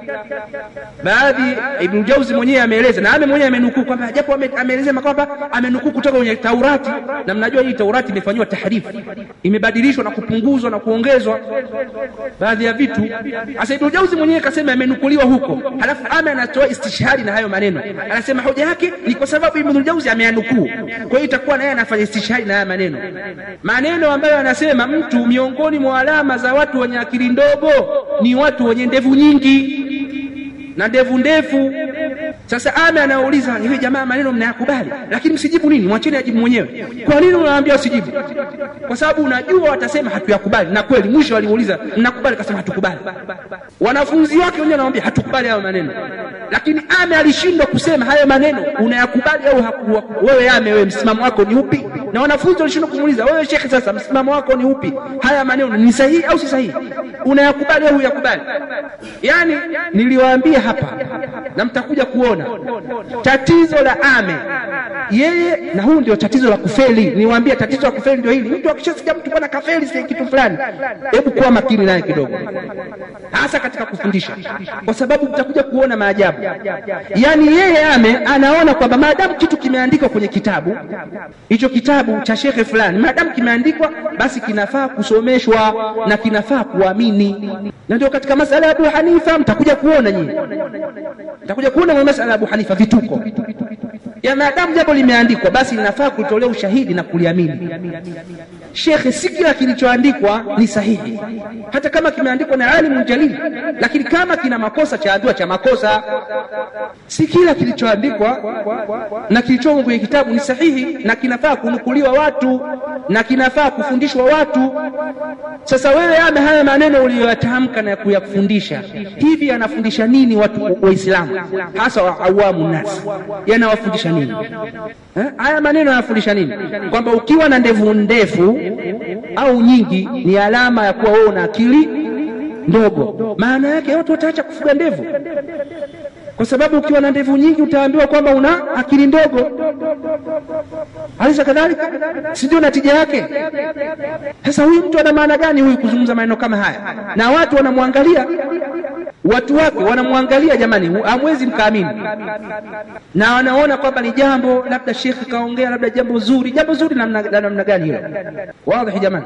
Baadhi Ibn Jauzi mwenyewe ameeleza na ame mwenyewe amenukuu kwamba japo ameeleza kwamba amenukuu kutoka kwenye Taurati, na mnajua hii Taurati imefanywa tahrifu, imebadilishwa na kupunguzwa na kuongezwa baadhi ya vitu. Sasa Ibn Jauzi mwenyewe kasema amenukuliwa huko, halafu ame anatoa istishhari na hayo maneno, anasema hoja yake ni kwa sababu Ibn Jauzi ameyanukuu, kwa hiyo itakuwa naye anafanya istishhari na haya maneno, maneno ambayo anasema mtu miongoni mwa alama za watu wenye akili ndogo ni watu wenye ndevu nyingi na ndevu ndefu. Sasa ame anauliza hivi, jamaa, maneno mnayakubali, lakini msijibu nini? Mwacheni ajibu mwenyewe. Kwa nini unawaambia usijibu? Kwa sababu unajua watasema hatuyakubali, na kweli mwisho walimuuliza mnakubali, akasema hatukubali. Wanafunzi wake wenyewe wanamwambia hatukubali hayo maneno, lakini ame alishindwa kusema hayo maneno unayakubali au wewe ame, wewe msimamo wako ni upi? Na wanafunzi walishindwa kumuuliza wewe shekhe, sasa msimamo wako ni upi? Haya maneno ni sahihi au si sahihi? Unayakubali au huyakubali? Yani niliwaambia hapa na mtakuja kuona tatizo la ame yeye, na huu ndio tatizo la kufeli. Niwaambia tatizo la kufeli ndio hili. Mtu akishasikia mtu bwana kafeli si kitu fulani, hebu kuwa makini naye kidogo, hasa katika kufundisha, kwa sababu mtakuja kuona maajabu. Yani yeye ame anaona kwamba maadamu kitu kimeandikwa kwenye kitabu hicho, kitabu cha shekhe fulani, maadamu kimeandikwa, basi kinafaa kusomeshwa na kinafaa kuamini, na ndio katika masala ya Abu Hanifa mtakuja kuona nyinyi nitakuja kuona mwa masala ya Abu Hanifa vituko ya maadamu jambo limeandikwa, basi linafaa kutolea ushahidi na kuliamini. Shekhe, si kila kilichoandikwa ni sahihi, hata kama kimeandikwa na alimu jalili, lakini kama kina makosa chaambiwa cha makosa. Si kila kilichoandikwa na kilichomo kwenye kitabu ni sahihi na kinafaa kunukuliwa watu na kinafaa kufundishwa watu. Sasa wewe ame haya maneno uliyoyatamka na kuyafundisha hivi, yanafundisha nini watu Waislamu, hasa wa awamu nasi, yanawafundisha nini eh? Haya maneno yanafundisha nini? Kwamba ukiwa na ndevu ndefu au nyingi ni alama ya kuwa wewe una akili ndogo. Maana yake watu wataacha kufuga ndevu, kwa sababu ukiwa na ndevu nyingi utaambiwa kwamba una akili ndogo. Alisa kadhalika, si ndio natija yake? Sasa huyu mtu ana maana gani huyu kuzungumza maneno kama haya, na watu wanamwangalia watu wake wanamwangalia, jamani, hamwezi mkaamini, na wanaona kwamba ni jambo labda shekhe kaongea, labda jambo zuri. Jambo zuri la namna gani hilo? Wazi jamani,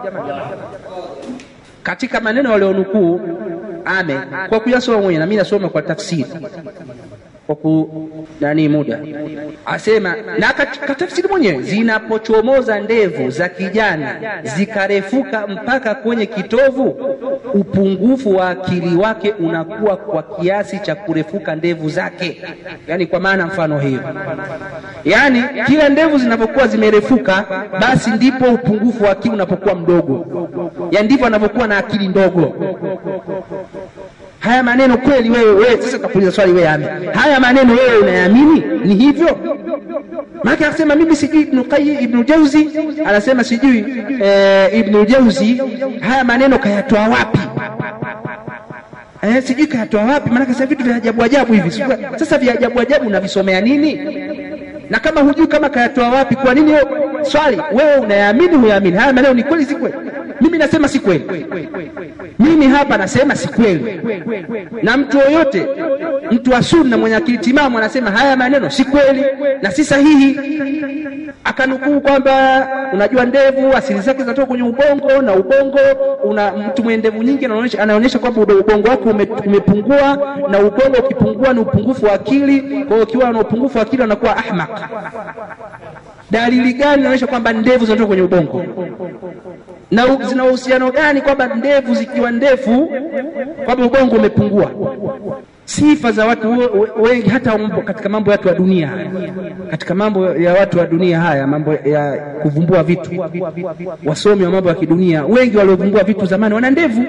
katika maneno walionukuu ame kwa kuyasoma mwenyewe, na mimi nasoma kwa tafsiri kwa ku nani muda asema na katafsiri mwenyewe, zinapochomoza ndevu za kijana zikarefuka mpaka kwenye kitovu, upungufu wa akili wake unakuwa kwa kiasi cha kurefuka ndevu zake. Yani kwa maana mfano hiyo, yani kila ndevu zinapokuwa zimerefuka, basi ndipo upungufu wa akili unapokuwa mdogo, yani ndivyo anavyokuwa na akili ndogo. haya maneno kweli wewe wewe sasa takuuliza swali wewe ame haya maneno wewe unayaamini ni hivyo maana akasema mimi sijui ibn qayyim ibn jauzi anasema sijui eh, ibn jauzi haya maneno kayatoa wapi eh, sijui kayatoa wapi maana sasa vitu vya ajabu ajabu hivi sasa vya ajabu ajabu unavisomea nini na kama hujui kama kayatoa wapi kwa nini swali wewe unayaamini huyaamini haya maneno ni kweli si kweli mimi nasema si kweli mimi hapa nasema si kweli na mtu yoyote mtu wa sunna mwenye akili timamu anasema haya maneno si kweli na si sahihi akanukuu kwamba unajua ndevu asili zake zinatoka kwenye ubongo na ubongo una mtu mwenye ndevu nyingi anaonyesha anaonyesha kwamba ubongo wake ume, umepungua na ubongo ukipungua ni upungufu wa akili kwa hiyo ukiwa na upungufu wa akili anakuwa ahmaq dalili gani inaonyesha kwamba ndevu zinatoka kwenye ubongo na zina uhusiano gani kwamba ndevu zikiwa ndefu kwamba ubongo umepungua sifa za watu wengi hata katika mambo ya watu wa dunia katika mambo ya watu wa dunia haya mambo ya kuvumbua vitu wasomi wa mambo ya kidunia wengi waliovumbua vitu zamani wana ndevu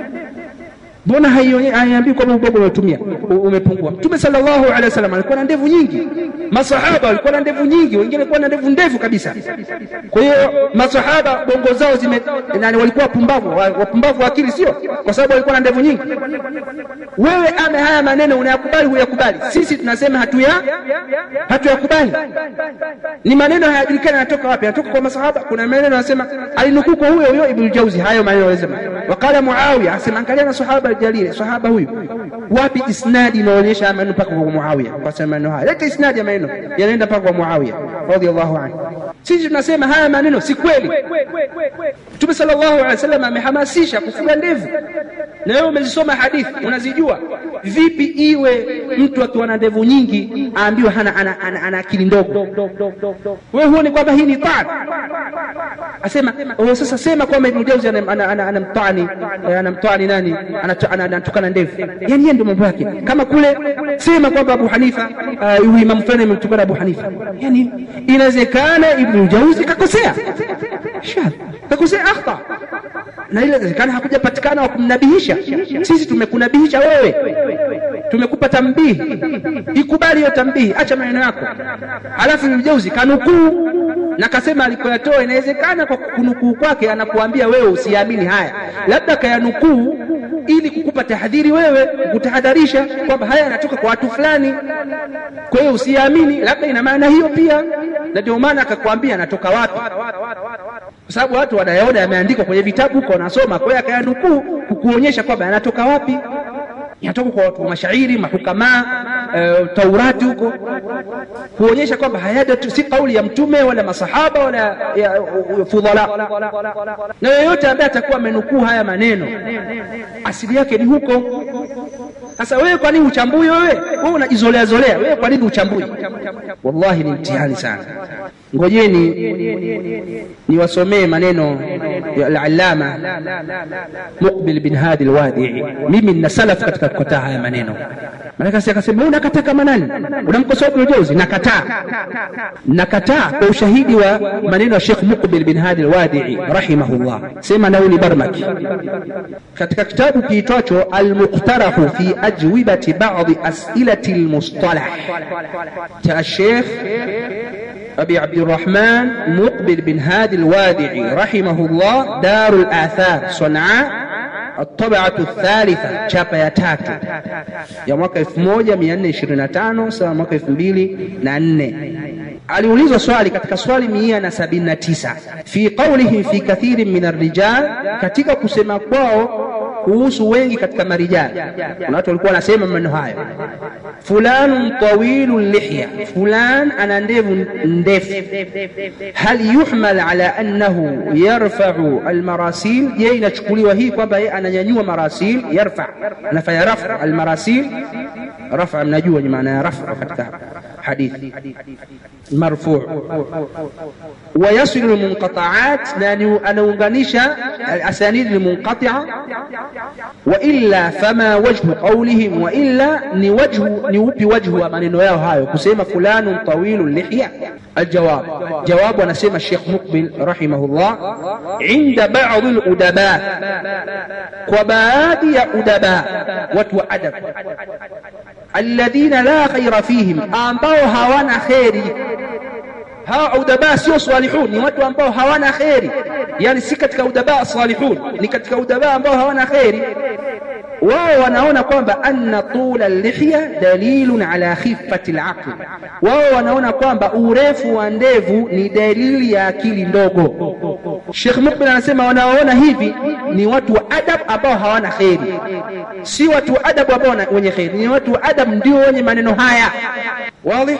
mbona haiambii kwamba ubongo umetumia umepungua mtume sallallahu alaihi wasallam alikuwa na ndevu nyingi masahaba walikuwa na ndevu nyingi wengine walikuwa na ndevu ndefu kabisa kwa hiyo masahaba bongo zao zime nani walikuwa wapumbavu wapumbavu wa akili sio kwa sababu walikuwa na ndevu nyingi wewe ame haya maneno unayakubali huyakubali sisi tunasema hatuya hatuyakubali ni maneno hayajulikani yanatoka wapi yanatoka kwa masahaba kuna maneno yanasema alinukuu kwa huyo huyo ibn jauzi hayo maneno yanasema wakala muawiya asema angalia na sahaba jalili sahaba huyu wapi isnadi inaonyesha maneno mpaka kwa muawiya kwa sababu maneno haya leta isnadi ya maneno yanaenda mpaka kwa muawiya radhiallahu anhu sisi tunasema haya maneno si kweli mtume sallallahu alaihi wasallam amehamasisha kufuga ndevu na wewe umezisoma hadithi unazijua vipi iwe mtu akiwa na ndevu nyingi aambiwe hana ana, ana, ana akili ndogo wewe huoni kwamba hii ni taan asema oh, sasa sema kwamba ibn jauzi anamtani anamtani nani anatukana ndevu yani yeye ndio mambo yake kama kule sema kwamba abu hanifa huyu uh, imamu fulani amemtukana abu hanifa yani inawezekana ibn jauzi kakosea kakosea akhta na ile inawezekana hakujapatikana wa kumnabihisha sisi tumekunabihisha wewe tumekupa tambihi ikubali hiyo tambihi acha maneno yako alafu mjauzi kanukuu na kasema alikoyatoa inawezekana kwa kunukuu kwake anakuambia wewe usiamini haya labda kayanukuu ili kukupa tahadhiri wewe kutahadharisha kwamba haya yanatoka kwa watu fulani kwa hiyo usiamini labda ina maana hiyo pia na ndio maana akakwambia anatoka wapi kwa sababu watu wanayaona yameandikwa kwenye vitabu huko wanasoma kwa hiyo akayanukuu kukuonyesha kwamba yanatoka wapi yanatoka kwa watu wa mashairi mahukamaa uh, taurati huko kuonyesha kwamba hayada si kauli ya mtume wala masahaba wala ya, uh, fudhala na yeyote ambaye atakuwa amenukuu haya maneno asili yake ni huko sasa wewe kwa nini uchambui wewe wewe unajizolea zolea wewe kwa nini uchambui wallahi ni mtihani sana ngojeni niwasomee maneno ya al-allama Muqbil bin Hadi al-Wadi'i mimi nina salaf katika kukataa haya maneno maana si akasema wewe unakataa kama nani unamkosoa Ibn Jauzi nakataa nakataa kwa ushahidi wa maneno ya Sheikh Muqbil bin Hadi al-Wadi'i rahimahullah sema nauli barmaki katika kitabu kiitwacho al-muqtarahu fi ajwibati ba'd as'ilati al-mustalah cha Sheikh أبي عبد الرحمن مقبل بن هادي الوادعي رحمه الله دار الآثار صنعاء الطبعة الثالثة chapa ya tatu ya mwaka 1425 sawa mwaka 2004 aliulizwa swali katika swali mia na sabini na tisa fi qawlihi fi kathirin min arrijal katika kusema kwao kuhusu wengi katika marijali kuna watu walikuwa wanasema maneno hayo fulanun tawilu lihya fulan ana ndevu ndefu hal yuhmal ala annahu yarfau almarasil je inachukuliwa hii kwamba yeye ananyanyua marasil yarfa anafanya rafa almarasil rafa mnajua ni maana ya rafa katika hadithi marfu ويصل المنقطعات لأنه أنونغانيشا الأسانيد المنقطعة وإلا فما وجه قولهم وإلا نوجه نوبي وجه من نواه هاي كسيما فلان طويل اللحية الجواب جواب ونسيم الشيخ مقبل رحمه الله عند بعض الأدباء وبادي أدباء watu wa adab alladhina la khaira fihim ambao hawana kheri hawa udaba sio salihun ni watu ambao hawana kheri yani si katika udaba salihun ni katika udaba ambao hawana kheri wao wanaona kwamba anna tula lihya dalilun ala khifati alaql wao wanaona kwamba urefu wa ndevu ni dalili ya akili ndogo Sheikh Mukbil anasema wanaoona hivi ni watu wa adab ambao hawana kheri si watu wa adab ambao wenye kheri ni watu wa adab ndio wenye maneno haya wazi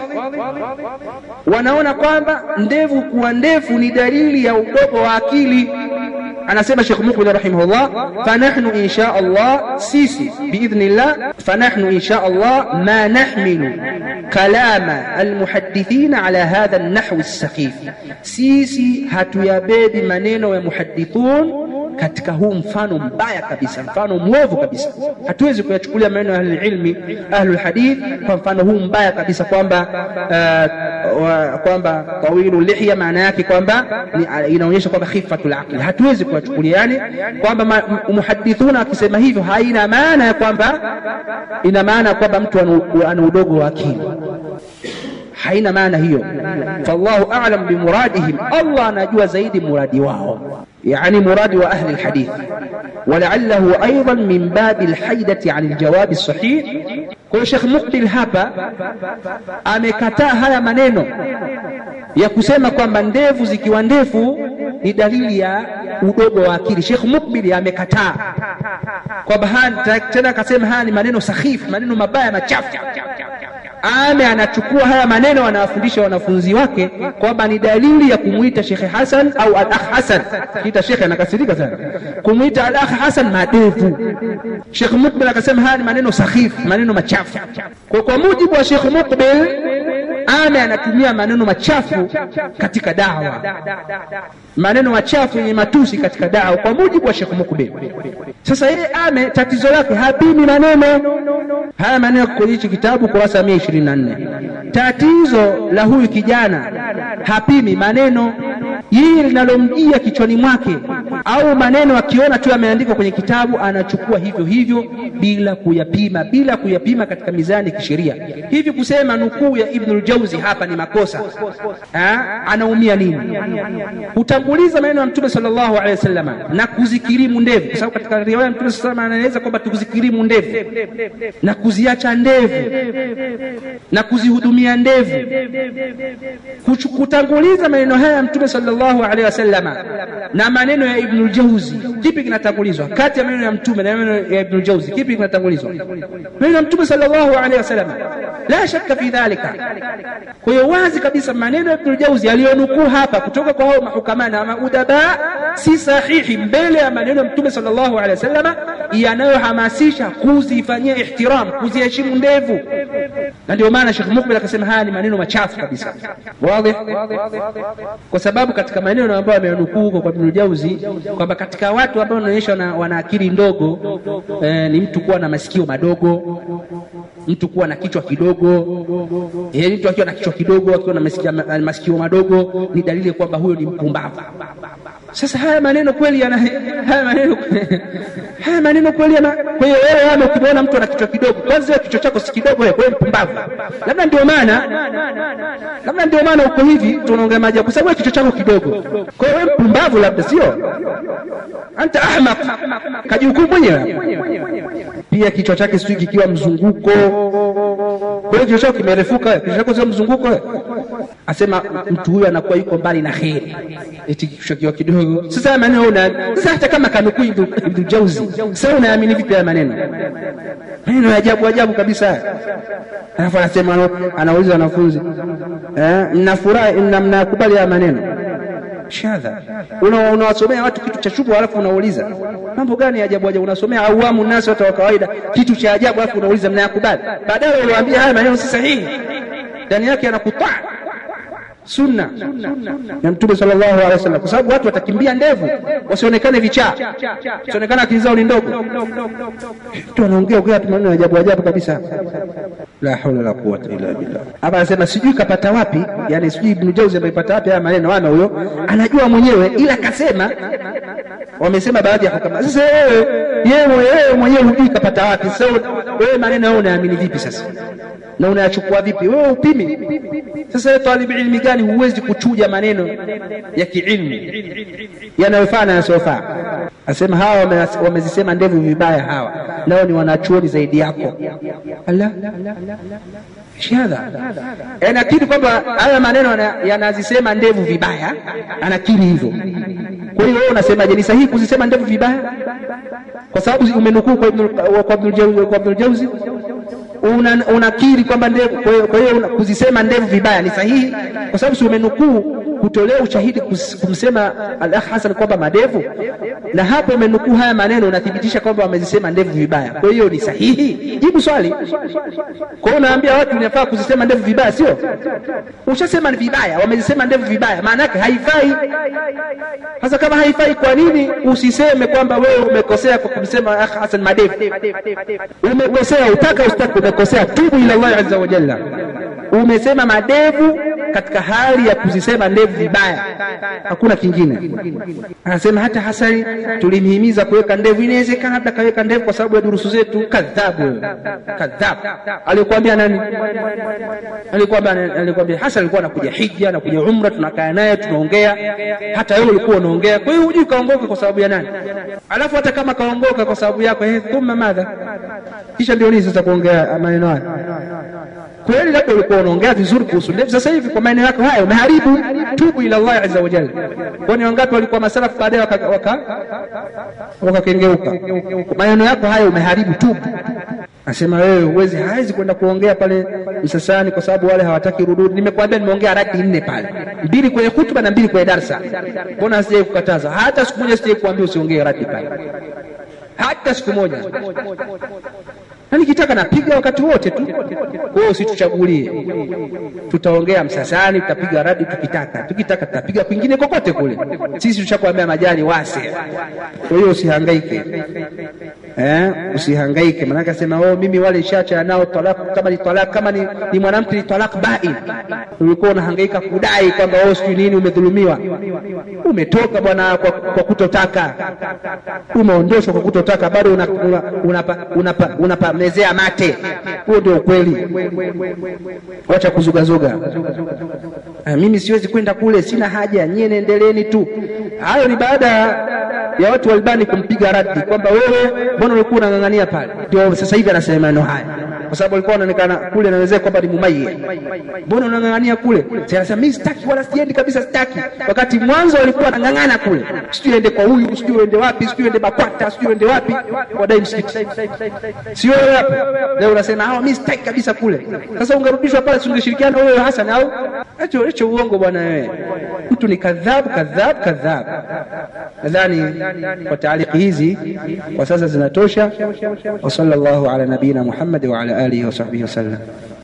wanaona kwamba ndevu kuwa ndefu ni dalili ya udogo wa akili anasema Sheikh Mukbil rahimahullah fanahnu insha Allah sisi biidhnillah fanahnu insha Allah ma nahmilu kalama almuhaddithina ala hadha an-nahw as-sakhif sisi hatuyabebi maneno ya muhaddithun katika huu mfano mbaya kabisa mfano mwovu kabisa hatuwezi kuyachukulia maneno ya ahlulilmi ahlulhadith kwa mfano huu mbaya kabisa kwamba uh, kwamba tawilu lihya maana yake kwamba inaonyesha kwamba khifatul aqli hatuwezi kuyachukulia yani kwamba muhadithuna akisema hivyo haina maana ya kwamba ina maana kwamba mtu ana udogo wa akili haina maana hiyo fallahu a'lam bimuradihim Allah anajua zaidi muradi wao يعني مراد وأهل الحديث ولعله أيضا من باب الحيدة عن الجواب الصحيح kwa Sheikh Mukbil hapa amekataa haya maneno ya kusema kwamba ndevu zikiwa ndefu ni dalili ya udogo wa akili. Sheikh Mukbil amekataa kwamba tena akasema haya ni maneno sahifu, maneno mabaya machafu. Ame anachukua haya maneno anawafundisha wanafunzi wake kwamba ni dalili ya kumwita Shekhe Hasan au al-akh Hasan. Kita shekhe anakasirika sana kumwita al-akh Hasan madevu. Shekh Mukbil akasema haya ni maneno sahifu, maneno machafu. Kwa, kwa mujibu wa Shekh Mukbil Ame anatumia maneno machafu katika dawa, maneno machafu yenye matusi katika dawa, kwa mujibu wa Sheikh Mukbil. Sasa yeye Ame tatizo lake hapimi maneno haya, maneno kwenye hichi kitabu kurasa mia ishirini na nne. Tatizo la huyu kijana hapimi maneno, yeye linalomjia kichwani mwake au maneno akiona tu yameandikwa kwenye kitabu anachukua hivyo hivyo bila kuyapima, bila kuyapima katika mizani ya kisheria. Hivi kusema nukuu ya Ibnul Jauzi hapa ni makosa ha? Anaumia nini? Kutanguliza maneno ya Mtume sallallahu alaihi wasallam na kuzikirimu ndevu, kwa sababu katika riwaya ya Mtume sallallahu alaihi anaeleza kwamba tukuzikirimu ndevu na kuziacha ndevu na kuzihudumia ndevu. Kutanguliza maneno haya ya Mtume sallallahu alaihi wasallam na maneno ya Ibnul Jauzi, kipi kinatangulizwa kati ya maneno ya Mtume na maneno ya Ibnul Jauzi? Kipi kinatangulizwa? Maneno ya Mtume sallallahu alaihi wasallam, la shakka fi dhalika. Kwa hiyo wazi kabisa maneno ya Ibnul Jauzi aliyonukuu hapa kutoka kwa hao mahukama na maudaba si sahihi mbele ya maneno ya Mtume sallallahu alaihi wasallam yanayohamasisha kuzifanyia ihtiram, kuziheshimu ndevu, na ndio maana Sheikh Mukbil akasema haya ni maneno machafu kabisa, wazi, kwa sababu katika maneno ambayo amenukuu huko kwa Ibnul Jauzi kwamba katika watu ambao wanaonyesha wana akili ndogo eh, ni mtu kuwa na masikio madogo mtu kuwa na kichwa kidogo. Eh, mtu akiwa na kichwa kidogo, akiwa na masikio, masikio madogo ni dalili kwamba huyo ni mpumbavu. Sasa haya maneno kweli yana haya maneno haya maneno kweli yana. Kwa hiyo wewe ama ukimwona mtu ana kichwa kidogo, kwanza wewe kichwa chako si kidogo, wewe wewe mpumbavu. Labda ndio maana labda ndio maana uko hivi, tunaongea maji kwa sababu kichwa chako kidogo. Kwa hiyo wewe mpumbavu, labda sio anta ahmaq, kajihukumu mwenyewe. Pia kichwa chake sijui kikiwa mzunguko kwa hiyo kichwa chako kimerefuka, kichwa chako sio mzunguko. Asema mtu huyu anakuwa yuko mbali na kheri, eti kichwa kiwa kidogo. Sasa maneno una sasa, hata kama kanukuu Ibn Jauzi, sasa unaamini vipi haya maneno? Maneno ya ajabu ajabu kabisa. Alafu anasema, anauliza wanafunzi eh, mnafurahi na mnakubali haya maneno shadha unawasomea una watu kitu cha shubha, alafu unauliza mambo gani ya ajabu ajabu? Unasomea awamu nasi, watu wa kawaida, kitu cha ajabu, alafu unauliza mnayakubali? Baadaye uliwaambia haya maneno si sahihi, ndani yake anakutaa sunna ya Mtume sallallahu alaihi wasallam, kwa sababu watu watakimbia ndevu, wasionekane vichaa, wasionekane akili zao ni ndogo. Mtu anaongea ongea tu maneno ya ajabu ajabu kabisa, la haula wala quwwata illa billah. Hapa anasema sijui kapata wapi, yani sijui Ibn Jauzi amepata wapi haya maneno, ana huyo anajua mwenyewe, ila kasema wamesema baadhi ya hukama. Sasa wewe yeye mwenyewe hujui kapata wapi. Sasa wewe maneno yao unaamini vipi sasa, na unayachukua vipi? Wewe upimi. Sasa wewe talibu ilmi gani huwezi kuchuja maneno ya kiilmu yanayofaa na yasiyofaa? Asema hawa wamezisema ndevu vibaya, hawa nao ni wanachuoni zaidi yako. Allah shahada anakiri kwamba haya maneno yanazisema ndevu vibaya, anakiri hivyo. Kwa hiyo wewe unasemaje, ni sahihi kuzisema ndevu vibaya kwa sababu umenukuu kwa Ibnul Jauzi? Unakiri kwamba ndevu, kwa hiyo kuzisema ndevu vibaya ni sahihi kwa sababu si umenukuu kutolea ushahidi kumsema al-Akh Hasan kwamba madevu, na hapo umenukuu haya maneno, unathibitisha kwamba wamezisema ndevu vibaya. Kwa hiyo ni sahihi? Jibu swali. Kwa hiyo unaambia watu inafaa kuzisema ndevu vibaya, sio? Ushasema ni vibaya, wamezisema ndevu vibaya, maana yake haifai. Sasa kama haifai, kwa nini usiseme kwamba wewe umekosea kwa kumsema Akh Hasan madevu? Umekosea, utaka ustaki, umekosea. Tubu ila Allah azza wa jalla. Umesema madevu katika hali ya kuzisema ndevu vibaya, hakuna kingine. Anasema hata Hasani tulimhimiza kuweka ndevu, inawezekana labda kaweka ndevu kwa sababu ya durusu zetu. Kadhabu, kadhabu. Alikwambia nani? Alikwambia, alikwambia Hasan alikuwa anakuja hija, anakuja umra, tunakaa naye tunaongea, hata wewe ulikuwa unaongea. Kwa hiyo hujui kaongoka kwa sababu ya nani? Alafu hata kama kaongoka kwa sababu yako, eh, thumma madha, kisha ndio nini sasa kuongea maneno haya kweli labda ulikuwa unaongea vizuri kuhusu ndevu, sasa hivi kwa maneno yako haya umeharibu. Tubu ila Allah azza wa jalla. Kwani wangapi walikuwa masalafu baadaye wakakengeuka? Maneno yako haya umeharibu, tubu. Asema wewe huwezi, hawezi kwenda kuongea pale Msasani kwa sababu wale hawataki rududi. Nimekwambia nimeongea radi nne pale, mbili kwenye hutuba na mbili kwenye darsa. Mbona sijai kukataza? Hata siku moja sijai kuambia usiongee radi pale, hata siku moja na nikitaka napiga wakati wote tu. Kwa hiyo usituchagulie, tutaongea Msasani, tutapiga radi tukitaka, tukitaka tutapiga kwingine kokote kule. Sisi tushakwambia majani wase. Kwa hiyo usihangaike, eh, usihangaike. Maanake asema oh, mimi wale shacha nao talak, kama ni talak, kama ni, ni mwanamke ni talak bain. Ulikuwa unahangaika kudai kwamba oh, sijui nini, umedhulumiwa. Umetoka bwana kwa, kwa kutotaka, umeondoshwa kwa kutotaka, bado unapa una, unapa, unapa, unapa mezea mate. Huo ndio ukweli, wacha kuzugazuga. Mimi siwezi kwenda kule, sina haja, nyie nendeleeni tu. Hayo ni baada ya watu walibani kumpiga radi kwamba wewe, mbona ulikuwa unang'ang'ania pale? Ndio sasa hivi anasema maneno haya kwa sababu alikuwa anaonekana kule nawezea kwamba ni mumaye. Mbona unang'ang'ania kule? Sasa anasema mimi sitaki, wala siendi kabisa, sitaki. Wakati mwanzo alikuwa anang'ang'ana kule, sijui ende kwa huyu, sijui ende wapi, sijui ende Bakwata, sijui ende wapi, wadai msikiti, sio wewe hapa leo unasema hao, mimi sitaki kabisa kule. Sasa ungerudishwa pale, si ungeshirikiana wewe Hassan? Au acho acho uongo bwana wewe, mtu ni kadhab, kadhab, kadhab. Nadhani kwa taaliki hizi kwa sasa zinatosha. wa sallallahu ala nabina Muhammad wa ala alihi wa sahbihi wasallam.